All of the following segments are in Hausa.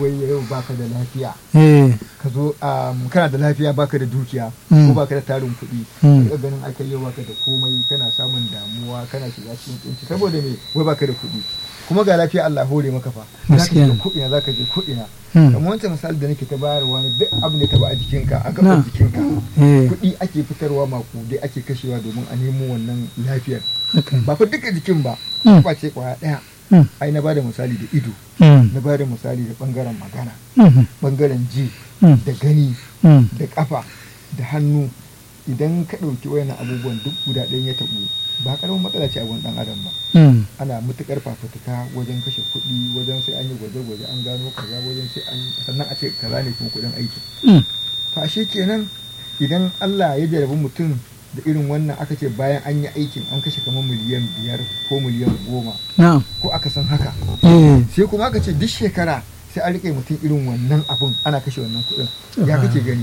wai yau baka da lafiya eh ka zo um, kana da lafiya baka da dukiya Mm. ko baka da tarin kuɗi Mm. ka ganin aka yau baka da komai kana samun damuwa kana shiga cikin kunci saboda me wai baka da kuɗi kuma ga lafiya Allah hore maka fa za ka Gaskiya shiga ne. ko ina za ka je ko ina Mm. kamar wancan misali da nake ta bayarwa ne duk abin da ka ba a jikinka a Na. gaban jikinka eh kuɗi ake fitarwa makudai ake kashewa domin a nemo wannan lafiyar haka ne. ba fa duka jikin ba Mm. ba ce kwaya ɗaya Mm. ai na bada misali da ido Mm. na bada misali da bangaren magana Mhm. bangaren ji Mm. da gani Mm. da kafa da hannu idan ka ɗauki wayannan abubuwan duk guda ɗayan ya taɓu ba karamin matsala ce a wani ɗan adam ba Mm. ana mutukar fafutuka wajen kashe kuɗi wajen sai an yi gwaje-gwaje an gano kaza wajen sai an sannan a ce kaza ne kuma kuɗin aiki Mm. to ashe kenan idan Allah ya jarabi mutum da irin wannan aka ce bayan an yi aikin an kashe kamar miliyan biyar ko miliyan goma na'am ko aka san haka eh sai kuma aka ce duk shekara sai an rike mutum irin wannan abun ana kashe wannan kuɗin ya kake gani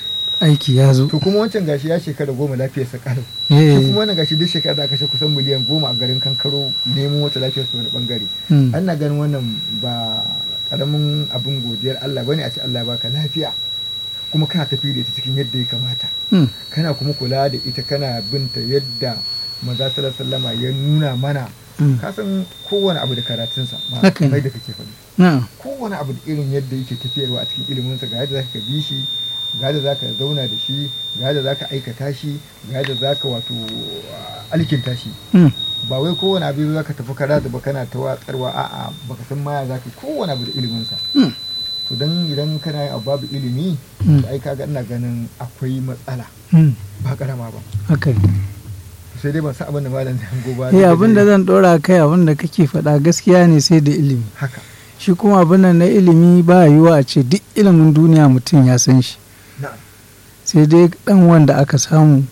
aiki ya zo to kuma wancan gashi ya shekara goma lafiyarsa kalau eh shi kuma wannan gashi duk shekara da aka kashe kusan miliyan goma a garin kankaro nemo wata lafiyar su wani bangare Mm. ana ganin wannan ba karamin abin godiyar Allah bane a ce Allah ya baka lafiya kuma kana tafi da ita cikin yadda ya kamata Mm. kana kuma kula da ita kana binta yadda maza sallallahu alaihi wasallama ya nuna mana Mm. ka san kowane abu da karatunsa ma Haka ne. kai da kake faɗi na'am kowane abu da irin yadda yake tafiyarwa a cikin iliminsa ga yadda zaka bi shi ga yadda zaka zauna da shi ga yadda zaka aikata shi ga yadda zaka wato ah, alkinta shi Mm. ba wai kowane abu zaka tafi kara da kana ta watsarwa a'a baka san maya zaka yi kowane abu da iliminsa Mm. to dan idan kana yin abu babu ilimi Mm. to ai kaga ina ganin akwai matsala Mm. ba karama ba haka ne sai dai ban san abin da malam zai hango ba eh abin da zan dora kai abin da kake faɗa gaskiya ne sai da ilimi haka shi kuma abin nan na ilimi ba yiwuwa a ce duk ilimin duniya mutum ya san shi na'am sai dai dan wanda aka samu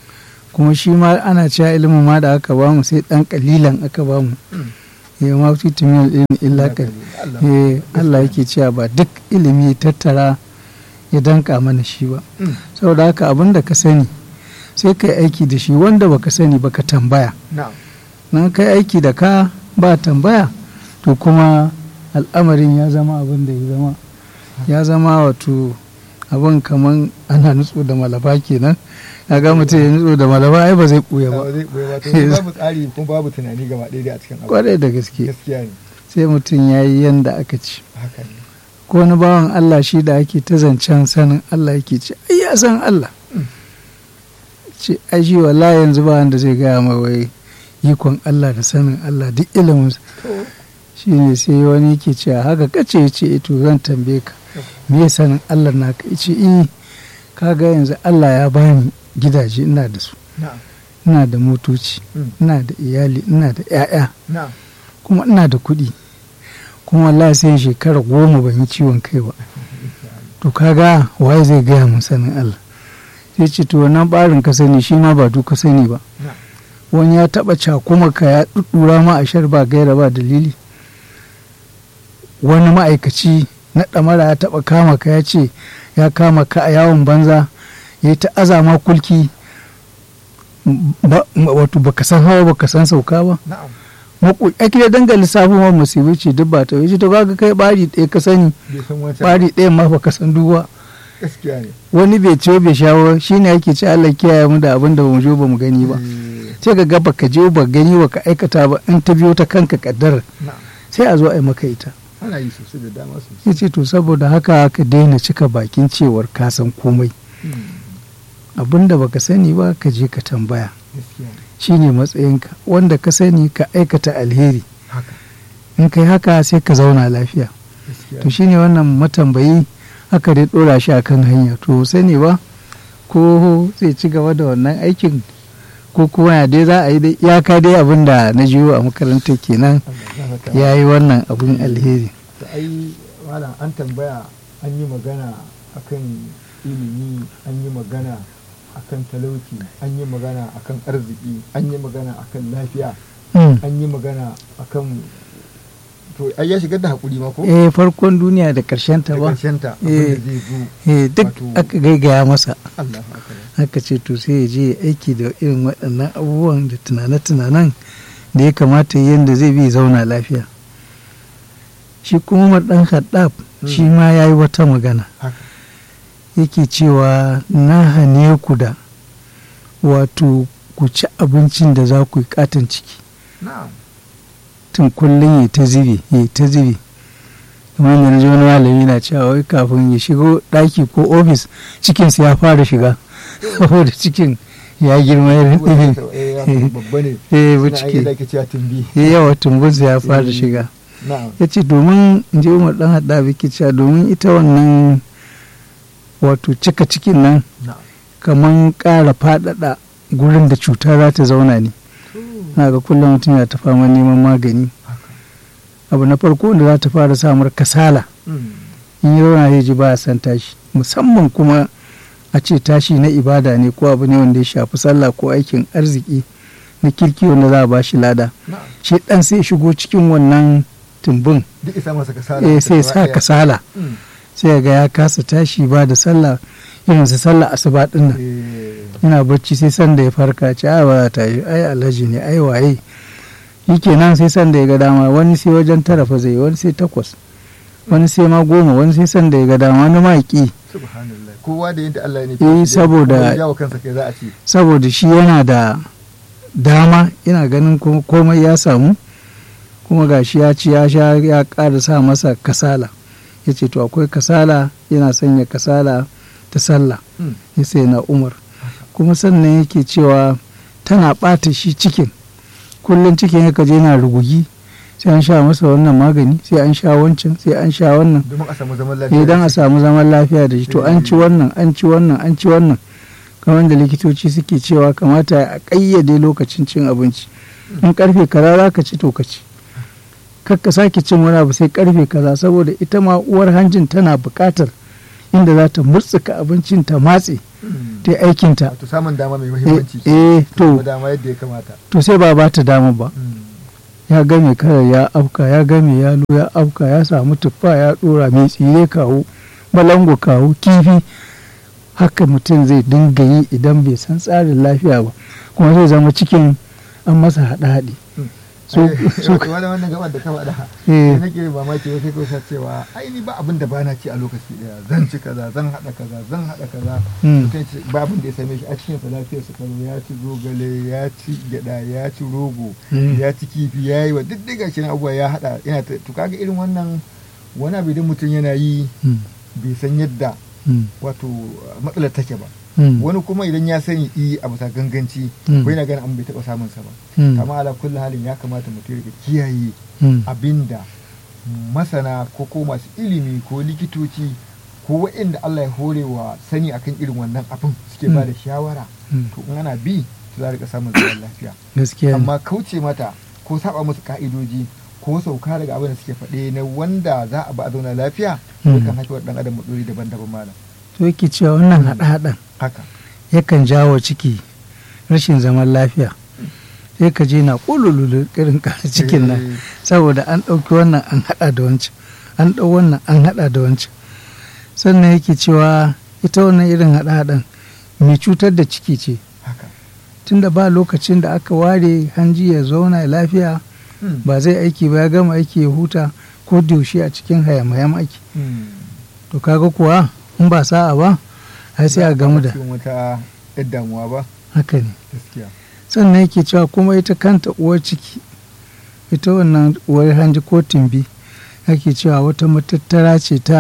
kuma shi ma ana cewa ilimin ma da aka bamu sai dan kalilan aka bamu Mm. ya ma fi tumiyar ilimi illa kal Allah eh Allah yake cewa ba duk ilimi ya tattara ya danka mana shi ba Mm. saboda haka abin da ka sani sai kai aiki da shi wanda baka sani baka tambaya na'am nan kai aiki da ka ba tambaya to kuma al'amarin ya zama abin da ya zama ya zama wato abin kaman ana nutso da malaba kenan ga mutum ya nutso da malaba ai ba zai ɓuya ba ba zai ɓoye ba to babu tsari kuma babu tunani gaba ɗaya dai a cikin abu kwarai da gaske gaskiya ne sai mutum ya yi yanda aka ci haka ne ko wani bawan Allah shi da ake ta zancen sanin Allah yake ce ai ya san Allah Mm. ce ai shi wallahi yanzu ba wanda zai gaya mai wai ikon Allah da sanin Allah duk ilimin to shi ne sai wani yake cewa haka kace ya ce to zan tambaye ka me ya sanin Allah na ka ce eh kaga yanzu Allah ya bani gidaje ina da su na'am ina da motoci Mm. ina da iyali ina da 'ya'ya na'am kuma ina da kuɗi kuma wallahi sai shekara goma ban yi ciwon kai ba to kaga waye zai gaya mun sanin Allah sai ce to wannan barin ka sani shi ma ba duka sani ba na'am wani ya taba cakuma ka ya ɗuɗɗura ma a shar ba gaira ba dalili wani ma'aikaci na ɗamara ya taba kama ka ya ce ya kama ka a yawon banza ya yi ta azama kulki ba- wato baka san hawa baka san sauka ba na'am maku ake da danga lissafin wa musibu ce duk ba ta wuce to kaga kai bari ɗaya ka sani bai san wancan bari ɗaya ma baka san duba gaskiya ne wani bai ciwo bai shawo shine ake ce Allah kiyaye mu da abin da bamu je bamu gani ba Eh, sai ka ga baka je ba gani ba ka aikata ba in ta biyo ta kanka kaddara na'am sai a zo a yi maka ita ana yi sosai da dama sosai ya ce to saboda haka ka daina cika bakin cewar ka san komai Mm, abin da baka sani ba ka je ka tambaya gaskiya ne shine matsayinka wanda ka sani ka aikata alheri haka in kai haka sai ka zauna lafiya gaskiya to ne shine wannan matambayi aka dai dora shi akan hanya to sani ba ko zai ci gaba da wannan aikin ko kuma ya dai za a yi dai iyaka dai abin da na jiyo a makarantar kenan Allah ya saka. ya yi wannan abin alheri da ai malam an tambaya an yi magana akan ilimi an yi magana akan talauci an yi magana akan arziki an yi magana akan lafiya Mm. an yi magana akan to ai ya shigar da hakuri ma ko eh farkon duniya da karshen ta da ba karshen ta Eh. abin da zai zo eh duk Wato- aka gaigaya masa Allah akbar aka ce to sai ya je ya aiki da irin waɗannan abubuwan da tunane-tunanen da ya kamata yadda zai bi zauna lafiya shi kuma umar dan haddab shi ma ya yi wata magana haka yake cewa na hane ku da wato ku ci abincin da za ku yi katon ciki na'am tun kullum ya ta zibe ya ta zibe kamar yanzu ji wani malami na cewa wai kafin ya shigo ɗaki ko ofis cikinsa ya fara shiga saboda cikin ya girma ya Eh, rinɗi babba ne eh suna ciki aiki da ake cewa tumbi ya yawa tumbunsa ya fara Eh. shiga na'am ya ce domin in ji umar ɗan haɗa biki cewa domin ita wannan wato cika cikin nan na'am kamar ƙara faɗaɗa gurin da cuta za ta zauna ne na ga kullum mutum ya ta fama neman magani abu na farko da za ta fara samar kasala Mm. in yi zauna ya ji ba a san tashi musamman kuma a ce tashi na ibada ne ko abu ne wanda ya shafi sallah ko aikin arziki na kirki wanda za a ba shi lada na'am shi ɗan sai ya shigo cikin wannan tumbin duk isa masa kasala eh sai sa kasala Mm. sai ga ya kasa tashi ba da sallah irin su sallah asuba din nan Eh, yana bacci sai sanda ya farka ce a ba ta yi ai alhaji ne ai waye yake nan sai sanda ya ga dama wani sai wajen tara fa zai wani sai takwas wani sai ma goma wani sai sanda ya ga dama wani ma ki subhanallah kowa da yadda Allah ya nufi Eh, shi, saboda- kuma ya jawo kansa kai za a ce saboda shi yana da dama ina ganin kuma komai ya samu kuma gashi ya ci ya sha ya ƙara sa masa kasala ya ce to akwai kasala yana sanya kasala ta sallah Mm. ya sai na umar kuma sannan yake cewa tana ɓata shi cikin kullum cikin ya kaje yana rugugi sai an sha masa wannan magani sai an sha wancan sai an sha wannan domin a samu zaman lafiya idan a samu zaman lafiya da shi to an ci wannan an ci wannan an ci wannan kamar da likitoci suke cewa kamata a ƙayyade lokacin cin abinci in karfe kaza za ka ci to ka ci kar ka sake cin wani abu sai karfe kaza saboda ita ma uwar hanjin tana buƙatar inda za ta murtsuka abincin ta matse Mm. ta yi aikinta wato samun dama mai eh muhimmanci eh, samu to dama yadda ya kamata to sai ba ba ta dama ba Mm. ya game kara ya afka ya game yalo ya afka ya samu tuffa ya dora mai tsire kawo balango kawo kifi haka mutum zai dinga yi idan bai san tsarin lafiya ba kuma zai zama cikin an masa haɗe-haɗe so Eh, so wato wani wannan gaban da ka faɗa sai eh, nake mamaki wai kai ko sa cewa ai ni ba abin da bana ci a lokaci daya zan ci kaza zan haɗa kaza zan haɗa kaza mm, mutum ce ba abin da ya same shi a cikin sa lafiyar sa karo ya ci zogale ya ci gyada ya ci rogo mm, ya ci kifi ya yi wa duk daga shi abubuwa ya haɗa yana ta to kaga irin wannan wani abu idan mutum yana yi mm, bai san yadda mm, wato matsalar take ba mm, wani kuma idan ya sani i a bisa ganganci Mm. ko yana ganin an bai taɓa samun sa ba mm, amma ala kulli halin ya kamata mutum ya rika kiyaye mm, abinda masana ko ko masu ilimi ko likitoci ko waɗanda Allah ya hore wa sani akan irin wannan abin suke ba da shawara mm, to in ana bi su za a rika samun zaman lafiya gaskiya ne. amma kauce mata ko saba musu ka'idoji ko sauka daga abin da suke faɗe na wanda za a ba a zauna lafiya Mm. kan haifar dan adam matsaloli daban-daban malam to yake cewa wannan haɗe-haɗen haka yakan jawo ciki rashin zaman lafiya sai ka je na ƙulululu irin ƙara cikin nan Eh, saboda an ɗauki wannan an haɗa da wancan an ɗau wannan an haɗa da wancan sannan yake cewa ita wannan irin haɗa-haɗan mai cutar da ciki ce haka tunda ba lokacin da aka ware hanji ya zauna ya lafiya Mm. ba zai aiki ba ya gama aiki ya huta ko da yaushe a cikin hayam aiki Mm. to kaga kuwa in ba sa'a ba ai sai a gamu da cikin wata yar damuwa ba haka ne gaskiya sannan yake cewa kuma ita kanta uwar ciki ita wannan uwar hanji ko tumbi ake cewa wata matattara ce ta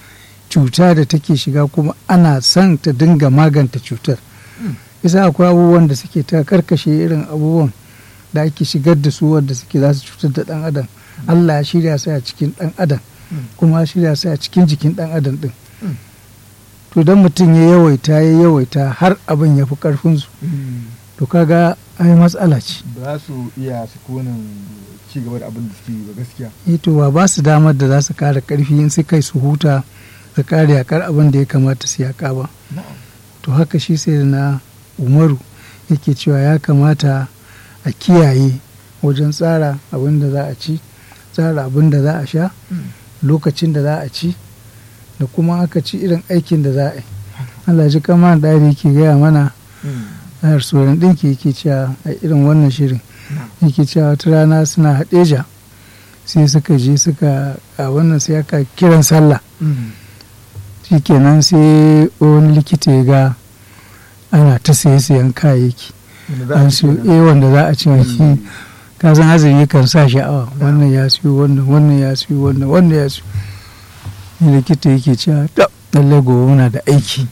cuta da take shiga kuma ana son ta dinga maganta cutar Mm. isa akwai abubuwan da suke ta karkashe irin abubuwan da ake shigar da su wanda suke za su cutar da dan adam allah ya shirya su a cikin dan adam Mm. kuma ya shirya su a cikin jikin dan adam din Mm. to don mutum ya yawaita ya yawaita har abin ya fi karfinsu Mm. to kaga ai matsala ce ba su iya sukunin ci gaba da abin da suke yi ba gaskiya eh to ba ba su damar da za su kara karfi in su kai su huta su kare yakar abin da ya kamata su yaka ba na'am to haka shi sai na umaru yake cewa ya kamata a kiyaye wajen tsara abin da za a ci tsara abin da za a sha Mm. lokacin da za a ci da kuma aka ci irin aikin da za a yi Allah ji kama da yake gaya mana Mm. a tsoron ɗinki yake cewa a irin wannan shirin na'am yake cewa wata rana suna haɗeja sai suka je suka a wannan sai aka kiran sallah shikenan sai wani likita ya ga ana ta saye sayan kayayyaki an siyo eh wanda za a ci wani ka san azumi kan sa sha'awa wannan ya siyo wannan wannan ya siyo wannan wannan ya siyo ne likita yake cewa to lallai gobe muna da aiki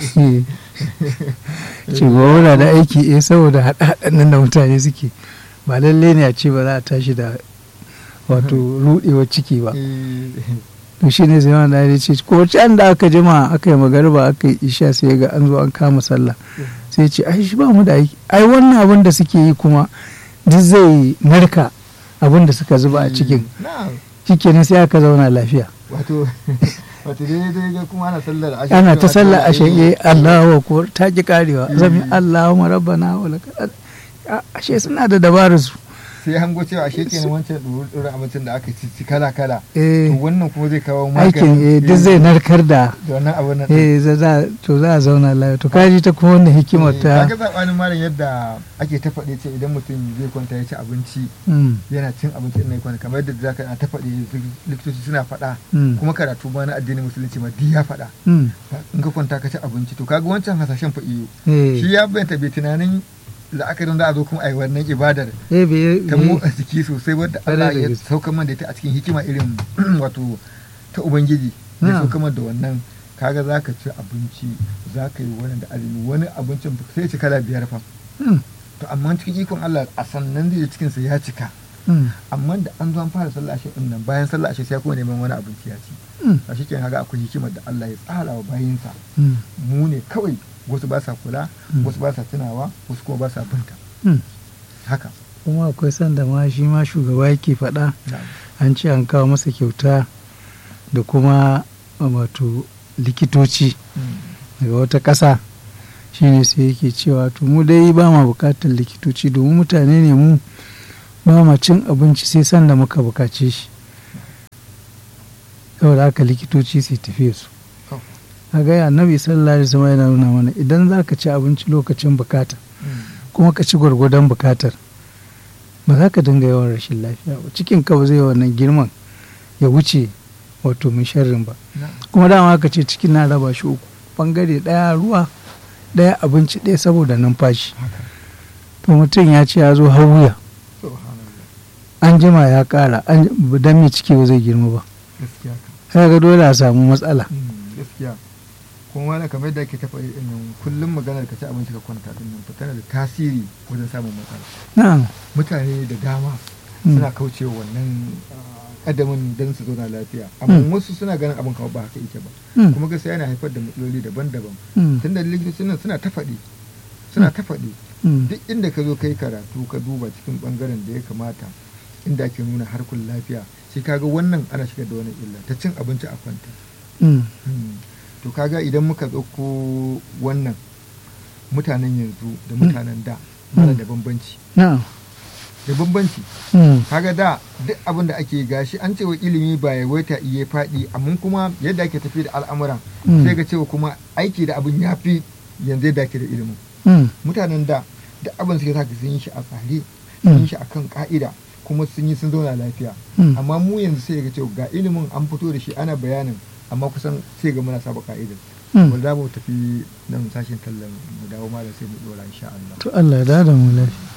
ce gobe muna da aiki eh saboda haɗe-haɗen nan da mutane suke ba lallai ne a ce ba za a tashi da wato ruɗewar ciki ba to shi ne sai wanda ya ce ko can da aka jima aka yi magariba aka yi isha sai ga an zo an kama sallah sai ce ai shi ba mu da aiki ai wannan abin da suke yi kuma duk zai narka abin da suka zuba a cikin shikenan sai aka zauna lafiya wato wato dai dai ga kuma ana sallar ashe ana ta sallar ashe eh Allahu akbar ta ki karewa zami Allahumma rabbana wa lakal ashe suna da dabarar su sai hango cewa ashe kenan wancan ɗorin abincin da aka ci kala kala eh to wannan kuma zai kawo aikin eh maganin duk zai narkar da da wannan abin nan eh za za to za a zauna lafiya to kaji ta kuma wannan hikimar ta kaga sabanin malam yadda ake ta faɗe ce idan mutum zai kwanta ya ci abinci Mm, yana cin abinci ɗin ya kwanta kamar yadda zaka na ta faɗe likitoci suna faɗa mm, kuma karatu ma na addinin musulunci ma duk ya faɗa mm, in ka kwanta ka ci abinci to kaga wancan hasashen fa iyo eh shi ya bayyana bai tunanin la'akarin za a zo kuma a yi wannan ibadar eh bai ta motsa jiki sosai wadda Ƙwarai Allah da ya gaske. sauka man da ita a cikin hikima irin wato ta ubangiji ya Na'am. sauka man da wannan kaga za ka ci abinci za ka yi wani da azumi wani abincin sai ci kala biyar fa mm, to amma cikin ikon Allah a sannan zai cikin sa ya cika mm, amma da an zo an fara sallah ashe din nan bayan sallah ashe sai ya kuma neman wani abinci ya ci mm, a shi kenan kaga akwai hikimar da Allah ya tsara wa bayinsa mm, mu ne kawai wasu ba sa kula Mm. wasu ba sa tunawa wasu kuma ba sa binta mm. haka kuma akwai sanda ma shi ma shugaba yake faɗa na'am an ce an kawo masa kyauta da kuma wato likitoci daga wata ƙasa shine sai yake cewa to mu dai ba ma bukatar likitoci domin mutane ne mu ba ma cin abinci sai sanda muka bukace shi saboda haka likitoci sai tafiye su Oh. a gaya annabi sallallahu alaihi wasallam yana nuna mana idan za ka ci abinci lokacin bukata kuma ka ci gwargwadon bukatar ba za ka dinga yawan rashin lafiya ba cikin ka ba zai wannan girman ya wuce wato mun sharrin ba na'am kuma dama aka ce cikin na raba shi uku bangare ɗaya ruwa ɗaya abinci ɗaya saboda numfashi haka to mutum ya ce ya zo har wuya subhanallah an jima ya ƙara an dan mai ciki ba zai girma ba gaskiya ka sai ga dole a samu matsala Mm, gaskiya kuma wani kamar yadda ake tafa ɗin nan kullum maganar ka ci abinci ka kwanta din nan fa tana da tasiri wajen samun matsala na'am mutane da dama Mm. suna kaucewa wannan ah, kadamin don su zauna lafiya amma Mm. wasu suna ganin abin kawai ba haka yake ba Mm. kuma gaskiya yana haifar da matsaloli daban-daban Mm. tunda likitocin nan suna ta faɗi suna ta faɗi Mm. duk inda ka zo kai karatu ka duba cikin bangaren da ya kamata inda ake nuna harkun lafiya sai kaga wannan ana shigar da wani illa ta cin abinci a kwanta Mm. Hmm. to kaga idan muka ɗauko wannan mutanen yanzu da mutanen da mana da bambanci na'am da bambanci Mm. kaga da duk abin da ake gashi an cewa ilimi ba ya waita iya faɗi amma kuma yadda ake tafi da al'amuran Mm. sai ga cewa kuma aiki da abin ya fi yanzu yadda ake da ilimin Mm. mutanen da duk abin suke saka sun yi shi a tsare sun yi shi akan ka'ida kuma sun yi sun zauna lafiya Mm. amma mu yanzu sai ga cewa ga ilimin an fito da shi ana bayanin amma kusan sai ga muna saba ka'idar Mm. wanda za mu tafi nan sashen tallan mu dawo malam sai mu dora insha Allah to Allah ya da mu lafiya